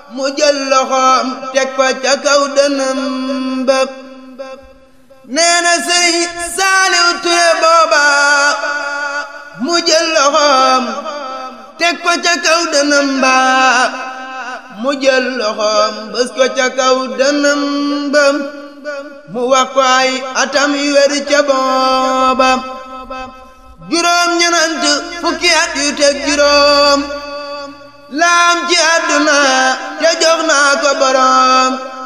mu jël loxoom teg ko ca kaw dënam ba nee na sëriñ Saaliw Ture booba mu jël loxoom teg ko ca kaw dënam ba mu jël loxoom bës ko ca kaw dënam ba mu wax ko ay atam yu wér ca booba juróom ñenant fukki at yu teg juróom laam ci àdduna te jox naa ko boroom